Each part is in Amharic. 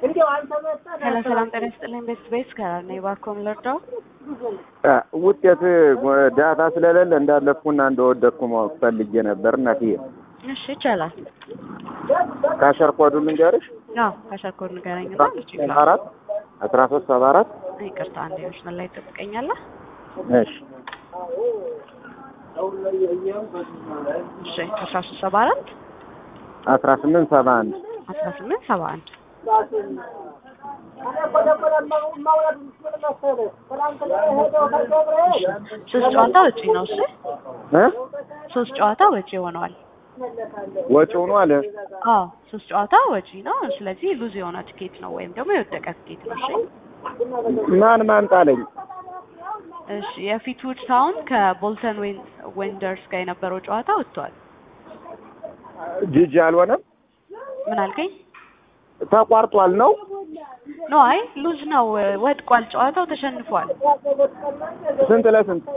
ሄሎ ሰላም ጤና ይስጥልኝ። ቤስት ቤስ ከራር ነኝ። እባክዎን ልርዳው? ውጤት ዳታ ስለሌለ እንዳለፍኩና እንደወደቅኩ ማወቅ ፈልጌ ነበር እናትዬ። እሺ ይቻላል። ካሸር ኮዱን ልንገርሽ። አዎ ከሸርኮድ ንገረኝ። ሰባ አራት አስራ ሶስት ሰባ አራት ይቅርታ አንዴ መስመር ላይ ትጠብቀኛለህ? እሺ እሺ አስራ ሶስት ሰባ አራት አስራ ስምንት ሰባ አንድ አስራ ስምንት ሰባ አንድ ሶስት ጨዋታ ወጪ ነው። እሺ እ ሶስት ጨዋታ ወጪ ሆነዋል። ወጪ ሆኖ አለ። አዎ ሶስት ጨዋታ ወጪ ነው። ስለዚህ ሉዝ የሆነ ትኬት ነው ወይም ደግሞ የወደቀ ትኬት ነው። እሺ ማን ማን ጣለኝ? እሺ የፊትውድ ታውን ከቦልተን ዌንደርስ ጋር የነበረው ጨዋታ ወጥቷል። ጂጂ አልሆነም፣ ምን አልከኝ? ተቋርጧል ነው። ኖ አይ ሉዝ ነው፣ ወድቋል። ጨዋታው ተሸንፏል። ስንት ለስንት?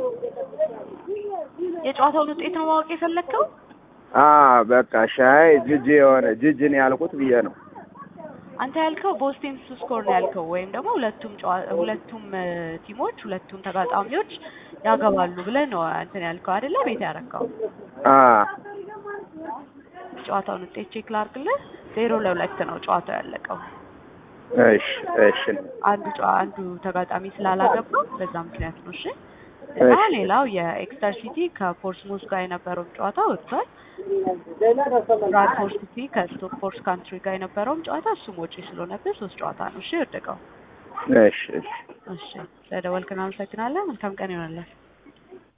የጨዋታውን ውጤት ነው ማወቅ የፈለግከው? አ በቃ ሻይ ጂጂ የሆነ ጂጂ ነው ያልኩት ብዬ ነው። አንተ ያልከው ቦስቲን ቱ ስኮር ነው ያልከው፣ ወይም ደግሞ ሁለቱም ጨዋ- ሁለቱም እ፣ ቲሞች ሁለቱም ተጋጣሚዎች ያገባሉ ብለህ ነው እንትን ያልከው አይደለ? ቤት ያረካው አ ጨዋታውን ውጤት ቼክ ላድርግልህ። ዜሮ ለሁለት ነው ጨዋታው ያለቀው። እሺ እሺ አንዱ ጨዋ አንዱ ተጋጣሚ ስላላገባ በዛ ምክንያት ነው። እሺ እና እሺ። ሌላው የኤክስተር ሲቲ ከፖርትስሙዝ ጋር የነበረውን ጨዋታ ወጥቷል። ብራድፎርድ ሲቲ ከስቶክ ፎርስ ካንትሪ ጋር የነበረውም ጨዋታ እሱም ወጪ ስለሆነብህ ሶስት ጨዋታ ነው እሺ የወደቀው። እሺ እሺ እሺ ስለደወልክን አመሰግናለን። መልካም ቀን ይሆንልን።